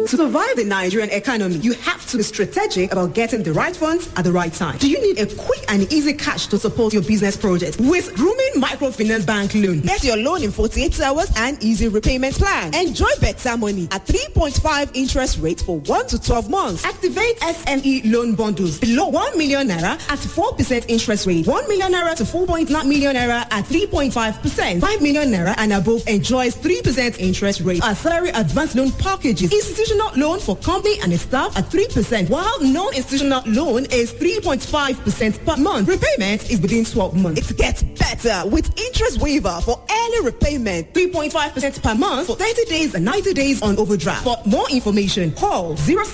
To survive the Nigerian economy, you have to be strategic about getting the right funds at the right time. Do you need a quick and easy cash to support your business project? With Grooming Microfinance Bank Loan, get your loan in 48 hours and easy repayment plan. Enjoy better money at 3.5 interest rate for 1 to 12 months. Activate SME loan bundles below 1 million naira at 4% interest rate. 1 million naira to 4.9 million naira at 3.5%. 5 million naira and above enjoys 3% interest rate. Our salary advance loan packages. Institutional loan for company and staff at 3%, while non-institutional loan is 3.5% per month. Repayment is within 12 months. It gets better with interest waiver for early repayment. 3.5% per month for 30 days and 90 days on overdraft. For more information, call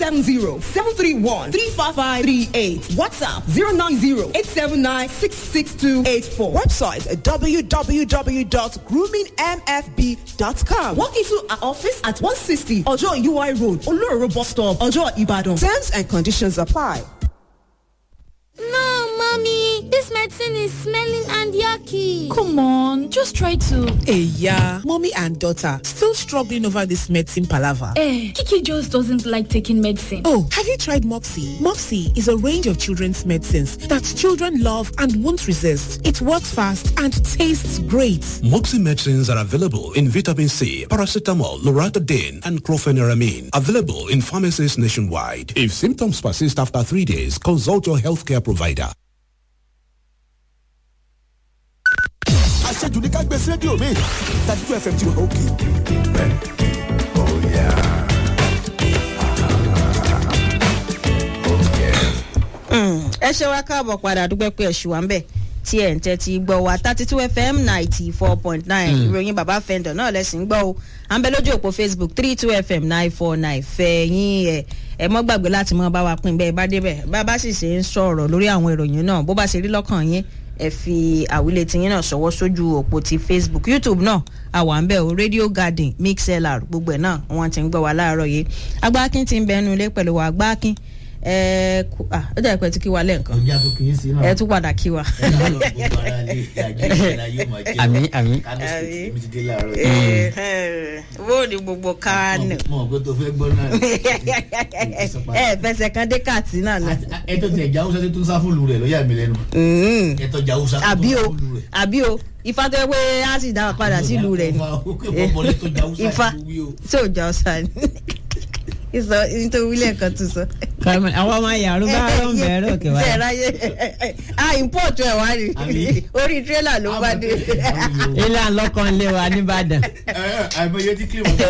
070-731-35538. WhatsApp 090-879-66284. Website www.groomingmfb.com. Walk into our office at 160 Ojo UI Road, Oloro Bus Stop, Ojo Ibadan. Terms and conditions apply. No, mommy, this medicine is smelling and yucky. Come on, just try to. Hey, yeah, mommy and daughter still struggling over this medicine palaver. Eh, Kiki just doesn't like taking medicine. Oh, have you tried Mopsy? Mopsy is a range of children's medicines that children love and won't resist. It works fast and tastes great. Mopsy medicines are available in vitamin C, paracetamol, loratadine, and chlorpheniramine. Available in pharmacies nationwide. If symptoms persist after three days, consult your healthcare provider. àṣejù ní ká gbé sí rédíò mi thirty two fm ti wà òkè. ẹ ṣe wá káàbọ̀ padà dúpẹ́ pé ẹ̀ṣù wa ń bẹ̀ tí ẹ̀ ń tẹ́tí gbọ́ wa thirty two fm ninety four point nine ìròyìn bàbá fẹ́ndọ̀ náà lẹ́sìn gbọ́ o à ń bẹ lójú òpó facebook three two fm nine four nine fẹ̀yìn ẹ̀ ẹ mọ́ gbàgbé láti mọ́ bá wa pín bẹ́ẹ̀ bá débẹ̀ bá bá sì ṣe ń sọ̀rọ̀ lórí àwọn ìròyìn náà bó bá ṣe rí lọ́kàn yín ẹ fi àwílé tiyín náà ṣọwọ́ sójú òpó ti facebook youtube náà àwa ń bẹ̀ o radio garden mixlr gbogbo ẹ̀ náà wọ́n ti ń gbọ́ wa láàárọ̀ yìí agbákin ti ń bẹnu ilé pẹ̀lú wa agbákin ẹ kú ah ó dẹ̀ pẹ́ tí kí wa lẹ́ẹ̀kan ọjà tó kì í sí náà. ẹ tún padà kí wa. ẹ náà lọ gbogbo ara lé àjẹsára yóò máa jẹ Àmín, àmín. kánú state mi ti dé láàárọ̀ yìí. bó ni gbogbo kánò mo mọ̀ pé tó fẹ́ gbọ́ náà ẹ fẹsẹ̀ kan dé kàtí náà nù. ẹ tó tẹ̀ já hausa tó tún sá fúlù rẹ̀ ló yà mí lẹ́nu. ẹ tó já hausa tó àbí tún sá o fúlù rẹ̀. àbí o ifá tó yẹ pé á sì dá wa padà sílùú rẹ̀ ni ifá tí ò já ọ̀sà ni ìsọ nítorí wílẹ̀ kan tún sọ. Kàmí àwọn ọmọ yàrá bá rọ̀ ń bẹ̀rẹ̀ òkè ṣe wáyé. ráyé ah import ẹ̀ wá rí Àbí? orí tírélà ló bá dé. Ilé àlọ́kàn lé wa nìbàdàn. àìmọye tí kí wọ́n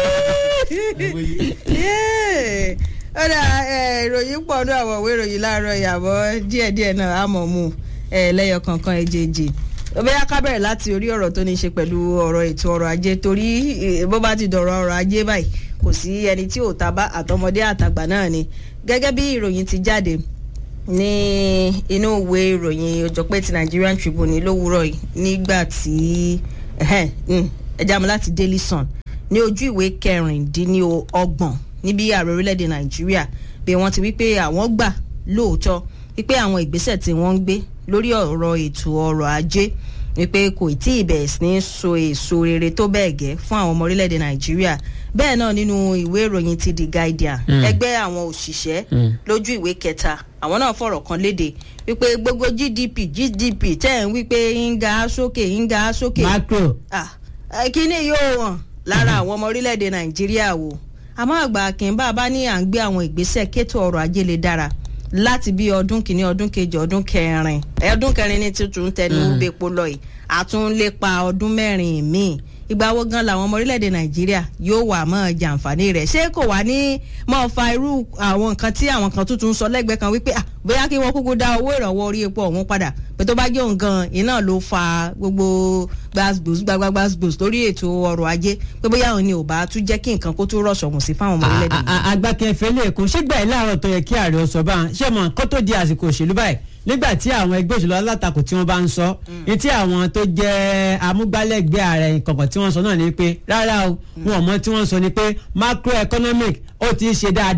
àìmọye. Yéè. ọ̀dà ẹ̀, ìròyìn pọ̀ ní àwọn òwe ìròyìn láàárọ̀ ìyàbọ̀ díẹ̀díẹ̀ náà á mọ̀ mú ẹ̀, lẹ́yọ kankan èjèèjì bóyá ká bẹ̀rẹ̀ láti orí ọ̀rọ̀ tó ní í ṣe pẹ̀lú ọ̀rọ̀ ètò ọrọ̀ ajé torí eh, bó bá ti dọ̀rọ̀ ọrọ̀ ajé báyìí kò sí ẹni tí ò ta bá àtọmọdé àtàgbà náà ni gẹ́gẹ́ bí ìròyìn ti jáde ní inú ìwé ìròyìn ọjọ́pẹ́ ti Nigerian Tribune lówùúrọ̀ yìí nígbà tí ẹ̀hẹ́n, mm, ẹ já mi láti Daily Sun ní ojú ìwé kẹrìndínlọ́gbọ̀n níbi ààrẹ orílẹ̀-èdè Nàìjíríà bí wọ́n ti wí pé àwọn gbà lóòótọ́ wípé àwọn ìgbésẹ̀ tí wọ́n ń gbé lórí ọ̀rọ̀ ètò ọrọ̀ ajé wípé kò tí ì bẹ̀rẹ̀ sí ní so èso rere tó bẹ́ẹ̀ gẹ́ fún àwọn ọmọ orílẹ̀-èdè Nàìjíríà bẹ́ẹ̀ náà nínú ìwé ìròyìn ti The Guardian ẹgbẹ́ àwọn òṣìṣẹ́ lójú ìwé kẹta àwọn náà fọ̀rọ̀ kan léde wípé gbogbo GDP GDP tẹ̀ ń wípé ń ga sókè ń ga sókè Macro. ah ẹ, kíní yóò hàn lára àwọn ọmọ orílẹ̀-èdè nàìjíríà wò àmọ́ àgbà kìnbá bá ní à ń gbé àwọn ìgbésẹ̀ kétò ọrọ̀ ajé lè dára láti bí ọdún kìíní ọdún kejì ọdún kẹrin ẹ, ọdún kẹrin ní tuntun tẹnu bepo lọ yìí àtúnlépa ọdún mẹ́rin míì ìgbà wo gan làwọn ọmọ orílẹ̀-èdè nàìjíríà yóò wà mọ́ jàǹfààní rẹ̀ ṣé kò wá ní mọ́ fa irú àwọn nǹkan tí àwọn kan tuntun sọ lẹ́gbẹ̀ẹ́ kan wípé ah bóyá kí wọ́n kúkú dá owó ìrànwọ́ orí epo ọ̀hún padà pé tó bá jẹ́ òun gan iná ló fa gbogbo gbàgbós gbàgbàgbàgbós lórí ètò ọrọ̀ ajé pé bóyá òun ni ò bá tún jẹ́ kí nǹkan kó tó rọ̀ṣọ̀mù sí fáwọn ọmọ orílẹ̀-èdè nàìjíríà. agbákẹ́fẹ́ lè kó ṣégbà yìí láàárọ̀ tó yẹ kí ààrẹ ó sọ bá ń ṣé mọ̀ kó tó di àsìkò òṣèlú báyìí nígbà tí àwọn ẹgbẹ́ òṣèlú alátakò tí wọ́n bá ń sọ ní tí àwọn tó jẹ́ amúgbálẹ́gbẹ̀ẹ́ ààrẹ kọ̀ọ̀kan tí wọ́n sọ náà ni pé rárá o wọn ò mọ tí wọ́n sọ ni pé macroeconomic ó ti ṣe dáadáa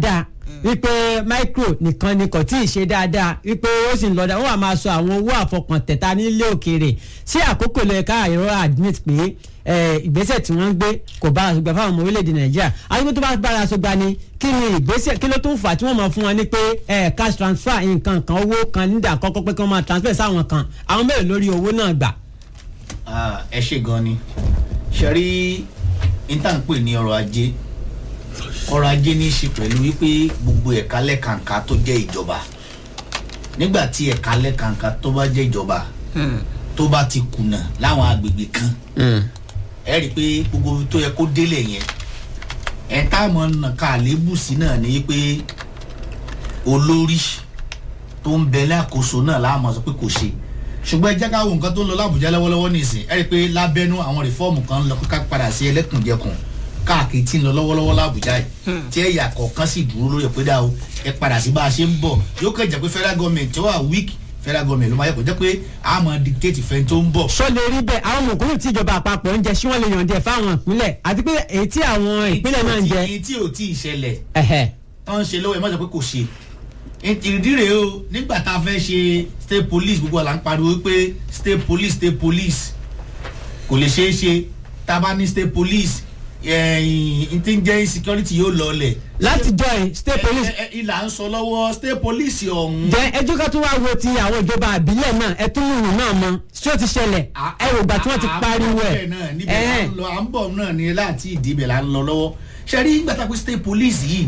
wípé micro nìkan ni kò tí ì ṣe dáadáa wípé ó sì ń lọ dáa wọ́n wà máa sọ àwọn owó àfọkàntẹ̀ta nílé òkèèrè sí àkókò lóye ká àìrọ́ admit pé eh, ìgbésẹ̀ tí wọ́n ń gbé kò bára sọgbà fáwọn ọmọ orílẹ̀-èdè nàìjíríà àdúgbò tó bá bára sọgbà ni kí ni ìgbésẹ̀ kí ló tún fà tí wọ́n máa fún wọn ní pé eh, cash transfer nǹkan kan owó kan nígbà kọ́kọ́ pé kí wọ́n máa transfer sáwọn kan àwọn mélòó lórí owó náà gbà. Ah, ẹ ṣe gan ni ṣe rí intanpe ní ọrọ̀ ajé ọrọ̀ ajé ní í ṣe pẹ̀lú wípé gbogbo ẹ̀ka lẹ́kàǹkà tó jẹ́ ìjọba nígbà tí ẹ̀ka lẹ́kàǹkà tó bá jẹ́ ìjọba tó bá ti kùnà láwọn agbègbè kan ẹ rí i pé gbogbo ibi tó yẹ kó délẹ̀ yẹn ẹ̀ tá a mọ̀ nà ká àlébù sí náà ni pé olórí tó ń bẹ lákòóso náà láàmú sọ pé kò ṣe ṣùgbọ́n ẹ jẹ́ ká wo nǹkan tó ń lọ lábùjá lọ́wọ́lọ́wọ́ nìsín ẹ rí i pé lábẹ́nú àwọn rìfọ́ọ̀mù kan ń lọ ká padà sí ẹlẹ́kùnjẹkùn káàkiri tí ń lọ lọ́wọ́lọ́wọ́ lábùjá yìí tí ẹ̀yà kọ̀ọ̀kan sì dúró lórí ẹ̀pẹ́ dá o ẹ padà sí bá a ṣe ń bọ̀ yóò kẹ́ jẹ́ pé federal government tó wà weak federal government ló máa yẹ kó jẹ́ pé a máa dictate fẹ́ tó ń bọ̀. sọ lè rí bẹ́ẹ̀ àwọn mọ̀kúrú tí ìjọba àpapọ̀ ń jẹ ṣé wọ́n lè yàn díẹ̀ fáwọn ìpínlẹ̀ àti pé èyí tí àwọn ìpínlẹ̀ náà ń jẹ. èyí tí ò tí ì ṣẹlẹ̀ ẹ̀hẹ̀ tó ń ṣe lọ́wọ́ ẹ̀ má sọ pé kò ṣe ìdí rèé o nígbà tá a fẹ́ ṣe state police gbogbo àlà ń pariwo pé state police state police kò lè ṣeé ṣe tá a bá ní state police ẹ̀yìn tí ń jẹ́ insecurity yóò lọlẹ̀. láti join state police. ẹ ẹ ìlà ń sọ lọ́wọ́ state police ọ̀hún. jẹ ẹjọ́ ká tún wá wo ti àwọn ìjọba àbílẹ̀ náà ẹ tún lùrù náà mọ ṣé ó ti ṣẹlẹ̀ ẹ rò gbà tí wọ́n ti pariwo ẹ̀. à ń níbẹ̀ là ń lọ à ń bọ̀ náà ní láti ìdíbẹ̀ là ń lọ lọ́wọ́ ṣe rí nígbà tá a pé state police yìí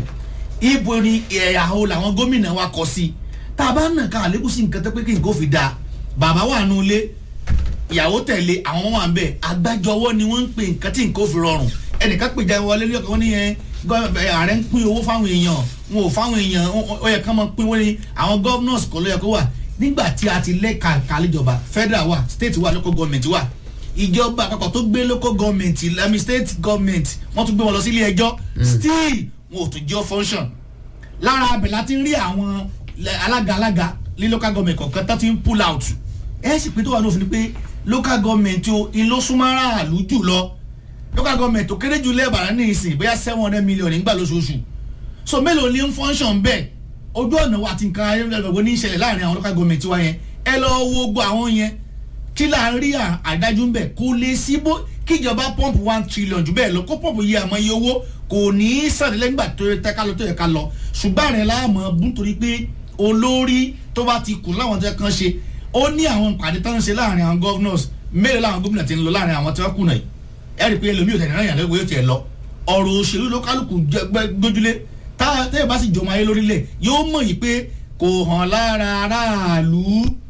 ibo ni ẹ̀yà o làwọn gómìnà wa kọ sí tá a bá nà ká àlékún sí nǹkan tó pé kí nǹkan ó fi dáa bàbá wà nù ilé ìyàwó tẹ̀lé àwọn ọmọ wà ń bẹ̀ agbájọwọ́ ni wọ́n ń pè nǹkan tí nǹkan ó fi rọrùn ẹnìkan pèjà wọlé lórí ọkọ̀ wọn ní yẹn ààrẹ ń pín owó fáwọn èèyàn wọn ò fáwọn èèyàn ó yẹ ká máa pín owó ní àwọn governors kọ́ ló yẹ kó wà nígbà tí a ti lẹ́ka kàlíjọba federal wà state wà local government wà ìjọba àpapọ̀ tó gbé local government lami state government wọ́n tún gbé wọn lọ sí ilé ẹjọ́ still wọn ò tún jẹ́ function lára abẹ láti rí àwọn alága alága ní local government kọ̀ọ̀kan tó ti ń pull out ẹ sì pé tó wà ní òfin pé local government o ìlọsùnmọ́ra àlù jù lọ local government tó kéré jù lẹ́ẹ̀bàrà ní ìsìn bóyá seven hundred million nígbà lóṣooṣù so mélòó ní ń function bẹ́ẹ̀ ojú ọ̀nà wa ti nǹkan ayélujára ní ìṣẹ̀lẹ̀ láàrin àwọn local government wa yẹn ẹ lọ wo gbọ́ àwọn yẹn kí là ń rí àdájú ń bẹ̀ kó lè sí bó kíjọba pump one trillion jù bẹ́ẹ̀ lọ kó pump yẹ àmọ́ iye owó kò ní í sàn lẹ́gbà tó yẹ ká lọ tó yẹ ká lọ ṣùgbọ́n àrẹ láàmú bú nítorí pé olórí tó bá ti kù láwọn tó yẹ kán ṣe ó ní àwọn ìpàdé tó ń ṣe láàrin àwọn governors mélòó làwọn gómìnà ti ń lọ láàrin àwọn tí wọ́n kùnà yìí ẹ rí i pé ẹlòmíì ò tẹ̀lé náà yàrá ìwé tiẹ̀ lọ ọ̀rọ̀ òṣèlú ló kálukú gbójúlé tá tẹ́yẹ̀ bá sì jọmọ ayé lórílẹ̀ yóò mọ̀ yìí pé kò hàn lára aráàlú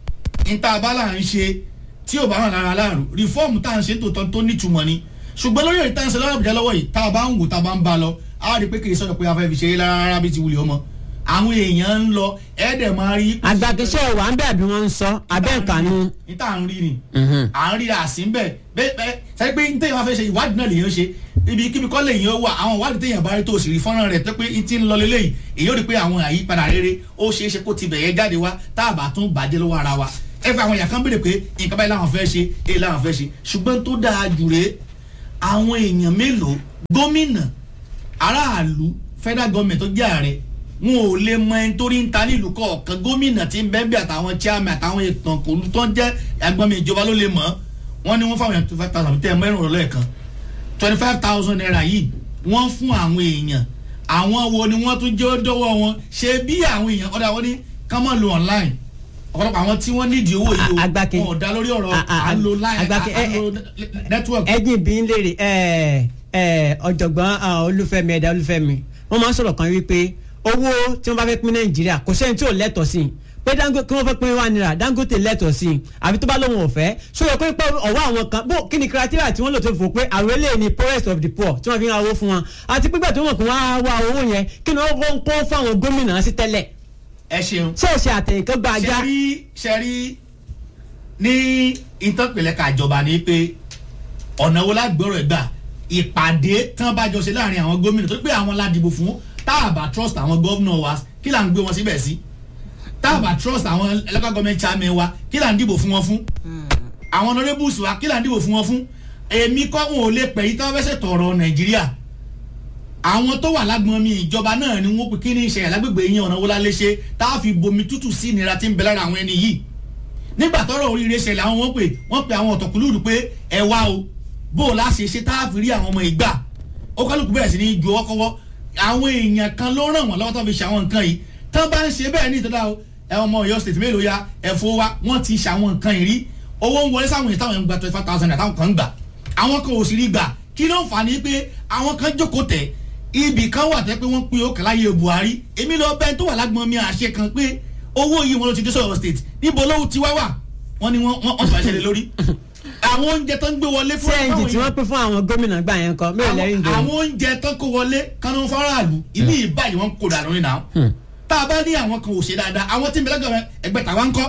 níta bá là ń ṣe tí ò bá hàn lára aráàlú rìfọ́ọ̀mù tá à ń ṣe tòótọ́ tó nítumọ̀ ni ṣùgbọ́n lórí èyí tá à ń ṣe lọ́wọ́ àbújá lọ́wọ́ yìí tá a bá ń wò tá a bá ń bá lọ á rí i pé kì í sọ̀rọ̀ pé a fẹ́ fi ṣe é rárá bí ti wulẹ̀ ọmọ àwọn èèyàn ń lọ ẹ̀ẹ́dẹ̀ máa rí. àgbàkẹ́sẹ̀ wà ń bẹ̀ bí wọ́n ń sọ abẹ́ ìkànnì. níta à ń rí ni à ń rí àsín bẹ́ẹ̀ bẹ́ẹ̀ sẹ́yìn pé níta ìwà fẹ́ ṣe ìwádìí náà lèyàn ṣe ibi kíbi kọ́ lèyàn wà àwọn ìwádìí téèyàn bá rí tó sì rí fọ́nrán rẹ̀ tó pé ti ń lọ lélẹ́yìí èyí ó rí pé àwọn àyípadà rere ó ṣeé ṣe kó ti bẹ̀yẹ jáde wá tá a bá tún bàjẹ́ lọ́wọ́ ara wa ẹ fẹ́ àwọn èèyàn kan béèrè pé nǹkan báyìí làwọn fẹ́ ṣe èyí làwọn fẹ́ ṣe ṣùgbọ́n tó dáa jù rèé àwọn èèyàn mélòó gómìnà aráàlú federal government tó jẹ́ ààrẹ wọn ò lè mọ ẹni tó rí ń ta nílùú kọ̀ọ̀kan gómìnà tí ń bẹ́ẹ̀ bí àtàwọn chairman àtàwọn ètò kòlù tó ń jẹ́ agbọ́nmi ìjọba ló lè mọ̀ wọ́n ní wọ́n fáwọn èèyàn twenty five thousand tẹ́ ẹ mẹ́rin ọ̀rọ̀ lẹ́ẹ̀kan twenty five thousand naira yìí wọ́n fún àwọn èèyàn àwọn wo ni wọ́n tún jẹ́ dọ́wọ́ wọn ṣe bí àwọn èèyàn ọ̀dà wọn ní ká má lo online ọ̀pọ̀lọpọ̀ àwọn tí wọ́n nídìí owó yìí o wọn ò dá lórí ọ̀rọ̀ à ń lo line à ń lo network. ẹjìn bí ń léèrè ọ̀jọ̀gbọ́n olúfẹ́mi ẹ̀dá olúfẹ́mi wọ́n máa ń sọ̀rọ̀ kan wípé owó tí wọ́n bá fẹ́ pín nàìjíríà kò sẹ́ni tí ò lẹ́tọ̀ọ́ sí i pé dangote kí wọ́n fẹ́ pín wá náírà dangote lẹ́tọ̀ọ́ sí i àbí tó bá lóun ọ̀fẹ́ so yẹ pé ọwọ́ àwọn kan bó kí ni criteria tí wọ́n lò tó fò pé àwọn eléyìí ni poorest of the poor tí wọ́n fi ń owó fún wọn àti pípẹ́ tó mọ̀ pé wọ́n á wá owó yẹn kí ni wọ́n kó fáwọn gómìnà sí tẹ́lẹ̀. ẹ ṣeun ṣé ẹ ṣe àtẹ̀yìnkán gba ajá. ṣe rí ṣe rí ní ìtọ́pẹ̀lẹ̀ kàjọba ni pé ọ̀nà wo lágbèrò ẹ̀ gbà ìpàdé tán bá jọ ṣe láàrin àwọn gómìnà tó pé àwọn ládìbò fún tá a bá trust àwọn gómìnà wa kí là ń gbé wọn síbẹ̀ sí tá a bá trust àwọn local government chairman wa kí là ń dìbò fún wọn fún àwọn honourables wa kí là ń dìbò fún wọn fún èmi kọ́ wọn ò lè pẹ̀ yí tí wọ́n fẹ́ ṣètò ọ̀rọ̀ nàìjíríà àwọn tó wà lágbọn mi ìjọba náà ni wọn pe kí ní ìṣẹ̀lẹ̀ lágbègbè yín ọ̀nà wọlé léṣe tá a fi bomi tútù sí ìnira tí ń bẹ lára àwọn ẹni yìí nígbà tọrọ oríire ṣẹlẹ̀ àwọn wọn pè wọn pe àwọn ọ̀tọ̀kùlùrù pé ẹ wá o bó o láṣẹ ṣe tá a fi rí àwọn ọmọ ìgbà ó kálukú bẹ̀rẹ̀ sí ní ju ọwọ́ kọ́wọ́ àwọn èèyàn kan ló ràn wọ́n lọ́wọ́ tó fi ṣe àwọn nǹkan yìí tán bá ń ṣe bẹ́ẹ̀ ní ìtọ́jà o ẹ ọmọ Ọ̀yọ́ state mélòó ya ẹ̀fọ́ wa wọ́n ti ṣe àwọn nǹkan yìí rí owó ń wọlé sáwọn èèyàn táwọn ń gba twenty five thousand àtàwọn kan ń gbà àwọn kan ò sì rí gbà kí ló ń fà ní pé àwọn kan jókòó tẹ̀ ibì kan wà tẹ́ pé wọ́n pín ó kàláyé Buhari èmi lọ bẹ́ẹ̀ tó wà lágbọ́n mi àṣẹ kan pé owó yìí wọn ló ti dé sọ̀rọ̀ state níbo lówó ti wá wà wọ́n ní wọ́n wọ́n ti bàṣẹ́ lé lórí àwọn oúnjẹ tó ń gbé wọlé fún cng tí wọ́n pín fún àwọn gómìnà gbà yẹn kọ mẹ́rin lẹ́rìn jẹ́ àwọn oúnjẹ tó kó wọlé kánú faraàlú ìmí ìbáyìí wọn kó dànù nínú àwọn tá a bá ní àwọn kan ò ṣe dáadáa àwọn tí ń bẹ lọ́gọ̀ ẹgbẹ́ tàwa ń kọ́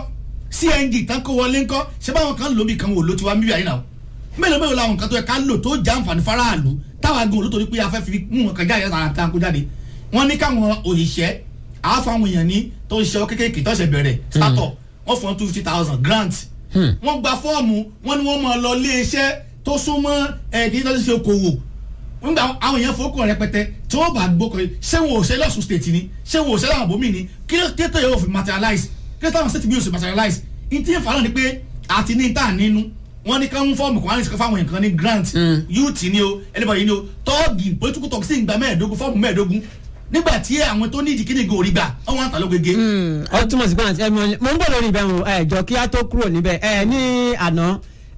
cng tán kó wọlé ń kọ́ ṣé báwọn kan lómi kan wò ló ti wá mílíọ̀nù yìí náà mélòó mélòó làwọn kan tó yẹ ká lò tó já àǹfààní faraàlú táwa gan olótorí pé a fẹ́ fi mú wọn kan jáde lára tá a kó jáde wọ́n ní káwọn òṣìṣẹ́ àáfàwọn èèyàn ní tó ń ṣe ọ kékèké tó ṣe bẹ̀rẹ̀ startup wọ́n fọ́n two fifty thousand grant wọ́n gba fọ́ọ̀mù wọ́n ní wọ́n máa lọ ilé iṣẹ́ tó súnmọ́ ẹ̀ẹ́dì tó ti ṣe okòwò nígbà àwọn èèyàn fowókọ̀ rẹpẹtẹ tí wọ́n bá gbókò yìí ṣé wọn ò ṣe lọ́sùn state ni ṣé wọn ò ṣe láwọn bòmí ni kí ló tètè yóò fi materialize kí ló táwọn state bí yóò ṣe materialize ní tí ìfà náà ni pé àti ní ìta nínú wọ́n ní káwọn fọ́ọ̀mù kan wọ́n ní sọ fáwọn nǹkan ní grant youth ni o anybody ni o tọ́ọ̀gì political talk sí ìgbà mẹ́ẹ̀ẹ́dógún fọ́ọ̀mù mẹ́ẹ̀ẹ́dógún nígbà tí àwọn tó ní ìdíkíni gòrí gbà ọwọ́n àtàló gègé. ó túmọ̀ sí pé mo ń bọ̀ lórí ibẹ̀ mo ẹ̀ jọ kí á tó kúrò níbẹ̀ ẹ̀ ní àná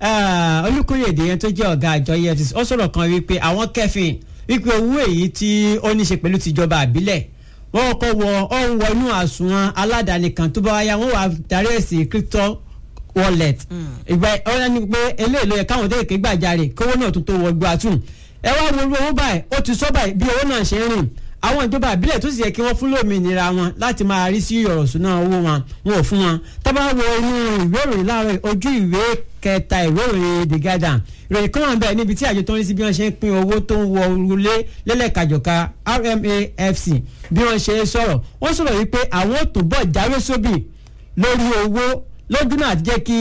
olùkóyèdè yẹn tó jẹ́ ọ̀gá àjọ efcc ó sọ̀rọ̀ kan wípé àwọn kẹfìn wípé owó èyí tí ó ní ṣe pẹ̀lú tìjọba àbílẹ̀ wọ́n kọ́ wọ ọ́ ń wọ inú àsùnwọ̀n aládàáni kan tó bá wáyà wọ́n wà darí èsì crypto wallet ìgbà ọ̀rẹ́ ni pé eléyìí ló yẹ káwọn tó kéke gbàjarè kówó náà tó tó wọ gbọ́ àtún ẹ wá wo owó báyìí ó ti sọ báyìí bí owó náà ṣe ń rìn àwọn ìjọba àbílẹ̀ tó sì yẹ kí wọ́n fún lómìnira wọn láti máa rí sí ọ̀rọ̀ súná owó wọn wọn ò fún wọn tábà wo inú ìwé ìròyìn láàárọ̀ ojú ìwé kẹta ìwé ìròyìn the garden ìròyìn kan wà bẹ́ẹ̀ níbi tí àjọ tó ń rí sí bí wọ́n ṣe ń pín owó tó ń wọ orulé lẹ́lẹ́kàjọ̀ka RMAFC bí wọ́n ṣe sọ̀rọ̀ wọ́n sọ̀rọ̀ wípé àwọn ò tó bọ̀ jáwé sóbì lórí owó lójú náà jẹ́ kí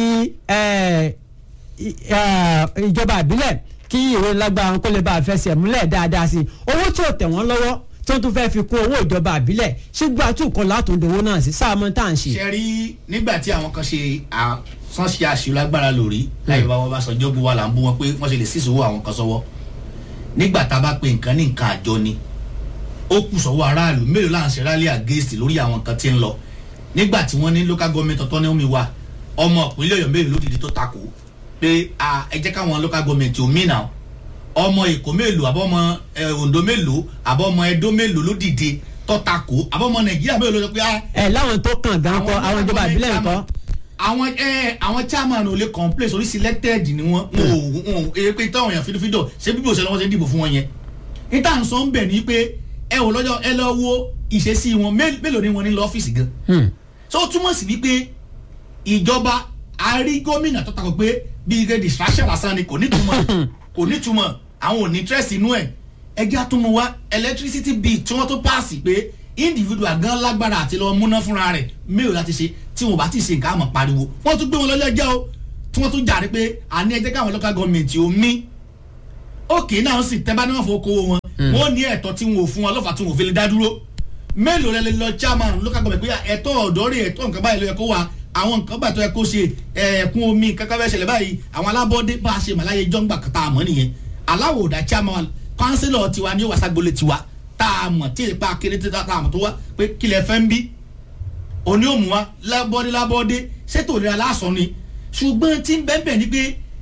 ìjọba àbílẹ̀ kí ìwé lágbára kó lè bá a fẹsẹ̀ múlẹ̀ dáadáa sí i owó tí ò tẹ̀ wọ́n lọ́wọ́ tó tún fẹ́ fi kún owó ìjọba àbílẹ̀ ṣùgbọ́n àtúnkọ́ látòǹdowó náà sí sáàmù tá à ń ṣe. ṣe rí nígbà tí àwọn kan ṣe àsán ṣe àṣìlò agbára lórí láì bá wọn bá sọ jọ́gbó wa là ń bú wọn pé wọ́n ṣe lè sísòwò àwọn kan sọ́wọ́ nígbà tá a bá pe nǹkan ní nǹkan àjọ ni ó kù sọ́wọ́ aráàlú mélòó là ń ṣe rally against lórí àwọn kan tí ń lọ nígbà tí wọ́n ní local government autonomy wa ọmọ ìpínlẹ̀ ọ̀yọ́ mélòó ló dìde tó takò pé ẹ jẹ́ káwọn local government ò mí náà ọmọ èkó mélòó àbọ̀mọ ondo mélòó àbọ̀mọ ẹdó mélòó ló dìde tọ́takò àbọ̀mọ nàìjíríà mélòó ló sọ pé. ẹ láwọn tó kàn gan kọ àwọn ìjọba ìbílẹ̀ nǹkan. àwọn ẹ àwọn chairman ò lè complain orí selected ni wọn wọn ò wọn ò èrè pé táwọn èèyàn fídífídọ̀ ṣé bíbí òṣèlú wọn ṣe dìbò fún wọn yẹn. níta ń sọ ń bẹ̀ ni pé ẹ wò lọ́jọ́ ẹ lọ wo ìṣesí wọn mélòó ni wọn ní lọ́fíìsì gan. so ó túmọ̀ sí wípé ìjọba àárí gómìnà tó takò pé bí ike distraction lásán ni kò nítumọ̀ kò nítumọ̀ àwọn ò ní interest inú ẹ̀ ẹgbẹ́ àtúnmọ̀ wa electricity bill tí wọ́n tó paasi pé individual gan lágbára àti lọ́wọ́ múná fúnra rẹ̀ mélòó láti ṣe tí wọ́n bá ti ṣe nǹkan àmọ̀ pariwo wọ́n tún gbé wọn lọ́jọ́ ẹjẹ́ o tí wọ́n tún jàre pé àní ẹjẹ́ káwọn local government ò mí òkè náà sì tẹ́ bá ní wọ́n fowó kówó wọn wọ́n ní ẹ̀tọ́ tí wọn ò fún wọn lọ́fà tí wọn ò fi lè dá dúró mélòó lẹ lọ chairman local government pé ẹ̀tọ́ ọ̀dọ́ rẹ̀ ẹ̀tọ́ nǹkan báyìí ló yẹ kó wà àwọn nǹkan bàtọ́ ẹ kó ṣe ẹ̀ẹ̀kún omi kankan bẹ́ẹ̀ ṣẹlẹ̀ báyìí àwọn alábọ́dé bá a ṣe màláyé jọ́ngbà kàtà àmọ́ nìyẹn aláwòdà chairman councillor tiwa ní wàságbólé tiwa tá a mọ̀ tí ìpa kéré tí tá a mọ̀ tó wá pé kílẹ̀ fẹ́ ń bí òní òmù wa lábọ́dé lábọ́dé ṣètò ìlera lásán ni ṣùgbọ́n tí ń bẹ́ẹ̀ bẹ́ẹ̀ ni pé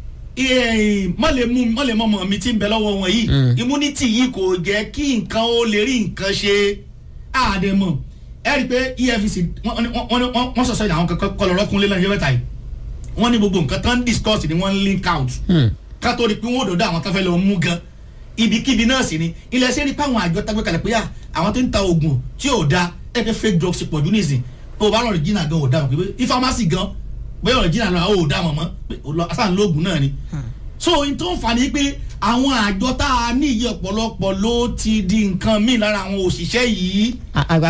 mọ̀lẹ́ mú mọ̀lẹ́ mọ̀mọ́ mi tí ń bẹ lọ́wọ́ wọn yìí immunity yìí kò jẹ́ kí nǹkan ó lè rí nǹkan ṣe àdèmọ̀ ẹ rí i pé efcc wọ́n sọ̀sọ́ ìdá àwọn kankan kọlọ̀rọ̀ kúnlé lẹ́yìn mẹ́ta yìí wọ́n ní gbogbo nǹkan tán discuss ni wọ́n link out ká tó rí i pé wọ́n ò dọ̀dọ̀ àwọn tó fẹ́ lọ mú gan ibikíbi náà sì ni ilẹ̀ ṣe rí pé àwọn àjọ tágbé kalẹ̀ pé à àwọn tó ń ta oògùn tí ò da ẹ pé fake drugs pọ̀ jù nísìn pé o bá lọ regina gan ò da mọ̀ pé ifamasi gan bẹ́ẹ̀ regina náà ò da mọ̀ mọ́ pé asáǹ lóògùn náà ni. so n tó ń fa ni pé àwọn àjọ tá a ní iye ọ̀pọ̀lọpọ̀ ló ti di nǹkan míì lára àwọn òṣìṣẹ́ yìí. àgbàkin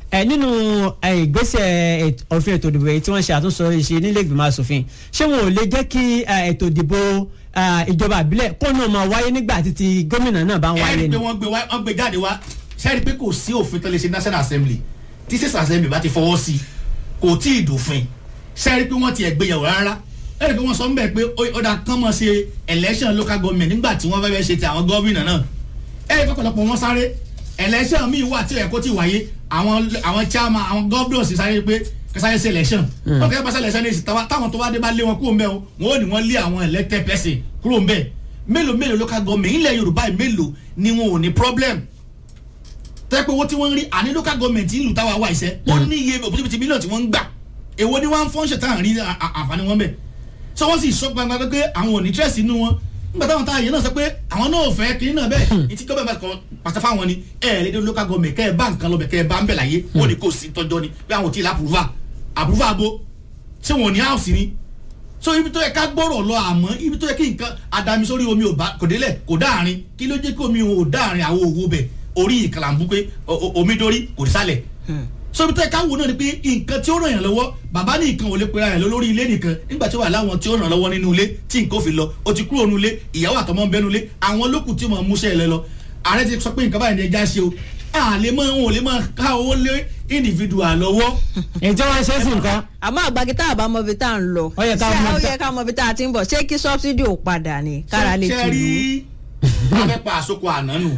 ẹ nínú ẹ, ìgbésẹ̀ èt- òfin ètò ìdìbò èyí tí wọ́n ṣe àtúnṣe ṣe nílé ìgbìmọ̀ asòfin ṣé wọn ò lè jẹ́ kí ẹ, ètò ìdìbò ẹ, ìjọba àbílẹ̀ kó náà máa wáyé nígbà tí ti gómìnà náà bá ń wáyé ẹ̀rí ni. pé wọ́n gbé wá wọ́n gbé jáde wá sẹ́ẹ̀rí pé kò sí òfin tó lè ṣe national assembly tí six assembly bá ti fọwọ́ sí i kò tí ì dòfin sẹ́ẹ̀rí pé wọ́n ti ẹ̀ gbéyàwó rárá ẹ̀rí pé wọ́n sọ ń bẹ̀ pé ó- ó dà kán mọ̀ ṣe election local government nígbà tí wọ́n fẹ́ fẹ́ ṣe ti àwọn gómìnà náà ẹ̀rí pé ọ̀pọ̀lọpọ̀ wọn sáré election míì wà tí ó yẹ kó ti wáyé àwọn àwọn chairman àwọn governors sáré pé kẹsàáyé ṣe election wọ́n kẹ́ bá ṣe election ní ìsìn táwọn tó bá dé bá lé wọn kúrò ń bẹ̀ o wọn ò ní wọ́n lé àwọn elected person kúrò ń bẹ̀ mélòó mélòó local government ilẹ̀ yorùbá yìí mélòó ni wọn ò ní problem tẹ́ pé owó tí wọ́n ń rí àní local government ìlú táwa wà iṣẹ́ ó ní iye òbítíbitì mílíọ̀nù tí wọ́n ń gbà èwo ni wọ́n ń fọ́nṣẹ̀ tá à ń rí à- à- àǹfààní wọn bẹ̀ so wọ́n sì sọ gbangba pé àwọn ò ní stress inú wọn nígbà táwọn táwọn yẹn náà sọ pé àwọn náà ò fẹ́ kiri náà bẹ́ẹ̀ ìtí gọ́ọ̀mẹ̀ bá kọ pàṣẹ fáwọn ni ẹ ẹ̀ lédè local government kẹ́ ẹ bá nǹkan lọ́bẹ̀ kẹ́ ẹ bá ń bẹ̀ láyé wọ́n ní kò sí tọ́jọ́ ni pé àwọn ò tí ì lápùrúfà àpùrúfà abo ṣé wọn ò ní house ni so ibi tó yẹ ká gbọ́rọ̀ lọ àmọ́ ibi tó yẹ kí nǹkan adami sórí omi ò bá kò délẹ̀ kò dáàrin kí ló jẹ́ kí omi ò dáàrin àwọn òwò bẹ̀ orí ìkàlàmbú pé o- o- omi dórí kò dé sálẹ̀ so ibi tó yẹ ká wò náà ni pé nǹkan tí ó ràn yàn lọ́wọ́ bàbá ní nǹkan ò lè pera yàn lórí ilé nìkan nígbà tí ó wà láwọn tí ó ràn lọ́wọ́ nínú ilé tí nǹkan ò fi lọ o ti kúrò nínú ilé ìyàwó àtọmọ ń bẹnu ilé àwọn lókùn tí mo mú sẹ́ ẹ lẹ lọ ààrẹ ti sọ pé nǹkan báyìí ni ẹja ṣe o àlè mọ́ wọn ò lè máa ká owó lé individual lọ́wọ́ ètò wọn ṣe é sí nǹkan. àmọ́ àgbàgì tá a bá mọ ibi tá a ń lọ Ó yẹ ká ṣé mọ ó ibi tá- yẹ ká mọ ibi tá a ti ń bọ̀ ṣé kí sọ́bsidì ò padà ni kára lè tù ṣe ú. rí afẹ́pà àsokò àná nù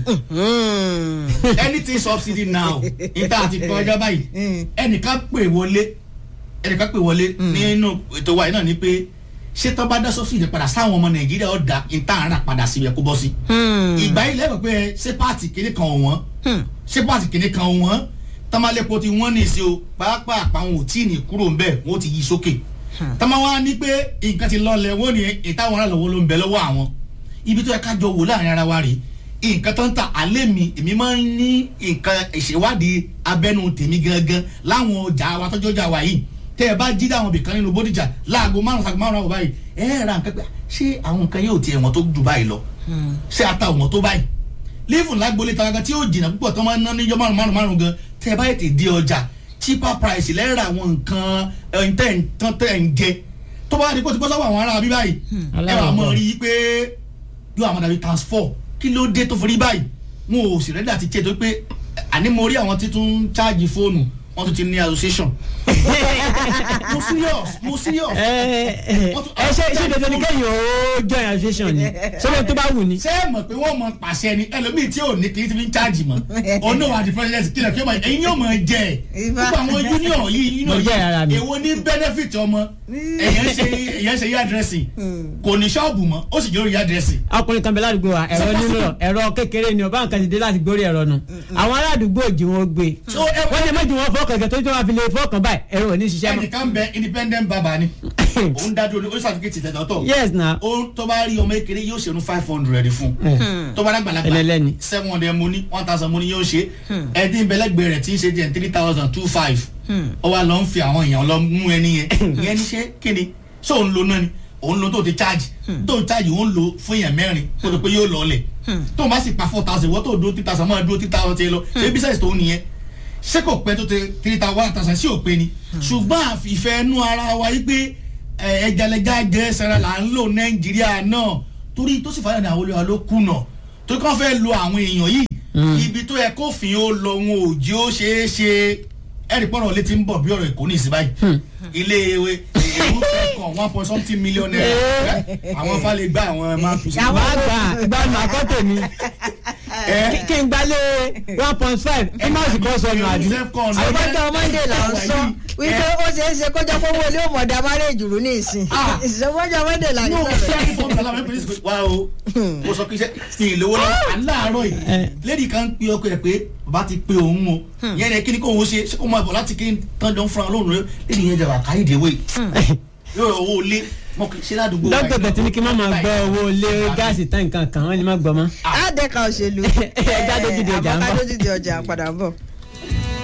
anything subsidy now níta àti kọjá báyìí ẹnìkan pè wọlé ẹnìkan pè wọlé nínú ètò wa yìí náà ni pé ṣé tó bá dá subsidy padà sáwọn ọmọ nàìjíríà ó da níta àrà padà síbi ẹ̀kú bọ́ sí. ìgbà yìí lẹ́yìn pé ṣé pààtì kìíní kan ò wọ́n ṣé pààtì kìíní kan ò wọ́n tọ́málẹ́pọ̀ ti wọ́n ní ìṣe o pàápàá àwọn ò tí ì ní kúrò ń bẹ̀ wọ́n ti yí sókè tọ́mọ wa ní pé nǹkan ti lọ́lẹ̀ wọ́n ní ìtàwọn ará lọ́wọ́ ló ń bẹ lọ́wọ́ àwọn ibi tó yẹ ká jọ wò láàrin ara wa rèé nǹkan tó ń ta alẹ́ mi èmi máa ń ní nǹkan ìṣèwádìí abẹ́nu tèmi gangan láwọn ọjà wa tọ́jú ọjà wa yìí tẹ́ ẹ bá jí dáwọn ibìkan nínú bódìjà láago márùn sago márùn àwọn báyìí ẹ ẹ ra nǹkan pé ṣé àwọn nǹkan yóò tiẹ̀ wọ́n tó jù báyìí lọ ṣé ata wọ́n tó báyìí lífù lágbolé tàwọn tí yóò jìnnà púpọ̀ tó máa ń ná níjọ́ márùn márùn márùn gan tẹ́ ẹ bá yẹ di ọjà cheaper price lẹ́rà àwọn nǹkan ẹ̀ ń tẹ̀ ń tán tẹ̀ ń jẹ tó bá di kó ti bọ́ sọ́wọ́ àwọn ará bí báyìí ẹ wà mọ̀ rí i pé yóò àwọn dàbí transfer kí ló dé tó fi rí báyìí wọn ò sì rẹ́dí àti tiẹ̀ tó pé àní mo rí àwọn tí tún ń ṣáàjì fóònù wọn tún ti ní association mo serious mo serious. ẹ ẹ ṣe ṣe dandan ni kẹ́yìn ó join association ni sọ́dọ̀ tó bá wù ni. ṣé ẹ mọ̀ pé wọ́n mọ pàṣẹ ni ẹlòmíì tí ò ní kí n ti fi ń ṣáàjì mọ́ ọ̀nà wà di president kílẹ̀ kí ọmọ ẹ̀yin yóò mọ̀ jẹ́ ẹ̀ gbogbo àwọn union yìí Mo union jẹ́ ara mi. yìí èwo ní benefit ọmọ ẹ̀yàn ṣe ẹ̀yàn ṣe yá dressing kò ní ṣọ́ọ̀bù mọ́ ó sì jẹ́ orí yá dressing. ọkùnrin kan bẹ ládùúgbò wa ẹ̀rọ nínú rọ ẹ̀rọ kékeré ni ọba nǹkan ti dé láti gbórí ẹ̀rọ nu àwọn aládùúgbò jí wọn gbé So, ẹ- wọ́n lè méjì wọn fọ́ọ̀kàn kẹ̀kẹ́ tó tó wá fi lè fọ́ọ̀kàn báyìí ẹ̀rọ ò ní ṣiṣẹ́ mọ́. ẹnìkan bẹ independent baba ni òun dájú ní ó certificate tẹ̀tọ̀ tọ̀ yes na ó tó bá rí ọmọ ekele yóò ṣe nu five hundred fún tó bá dàgbàlagbà Ẹlẹ́lẹ́ni. seven hundred mo ní one thousand mo ní yóò ṣe ẹdín bẹlẹgbẹ rẹ tí ń ṣe jẹ three thousand two five ó wá lọ ń fi àwọn èèyàn lọ mú ẹni yẹn ìyẹn ní ṣe kíni ṣé òun lo náà ni òun lo tó ti charge tó ń charge òun lo fún èèyàn mẹ́rin kó tó pé yóò lọ ọlẹ̀ tó bá sì pa four thousand wọ́n tó dúró three thousand máa dúró three thousand tiẹ̀ lọ ṣé business tó nìyẹn ṣé kò pẹ́ tó tẹ three thousand one thousand sí òpin ni ṣùgbọ́n àfìfẹ́ nú ara wa yìí pé ẹ, ẹjalẹja jẹ sara là ń lò nàìjíríà náà torí tó sì fàyà ní àwọn olùwà ló kùnà torí kí wọ́n fẹ́ lo àwọn èèyàn yìí ibi tó yẹ kófin ó lọ wọn ò jí ó ṣeé ṣe ẹ̀rí pọ̀rọ̀ létí ń bọ̀ bí ọ̀rọ̀ èkó ní ìsìn báyìí ilé ewé èrú fẹ́ kàn one point something million naira àwọn fálẹ̀ gbá àwọn máa tù sí. àwọn àgbà ìgbàlù àkọ́tẹ̀ mi ẹ kí n gbalẹ̀ one point five ẹ má sì kọ́ sọnù àbí. àbájọ monday là ń sọ wípé ó ṣeé ṣe kó jẹ́ pé owó ilé òmòdà márèjì rú ní ìsìn Ah. ìṣèwọ́jọ monday là ń no sọ ṣé ẹni fọ́ọ̀mù aláwọ̀ ẹ̀pẹ́ ní wa o mo sọ pé iṣẹ́ kí n lówó lọ́wọ́ aláàárọ̀ yìí lẹ́dí kan pe ọkọ ẹ̀ pé bàbá ti pe òun o yẹn ni kí ni kò ń ṣe ṣé kò máa bọ̀ láti kí n tán jọ ń fúnra lóhùn rẹ lẹ́dí yẹn jẹ̀bà káyìdé wẹ̀ yóò rọ owó ilé mọ kì í ṣe ládùúgbò wa dókítà yìí. bẹ̀tẹ̀ ní kí n má máa gbọ́ owó lé gáàsì tán nǹkan kan wọ́n ní má gbọ́ mọ́. á dẹ́ka òṣèlú Ẹ já dójú di ọjà ń bọ̀. àbọ̀ká dójú di ọjà padà ń bọ̀.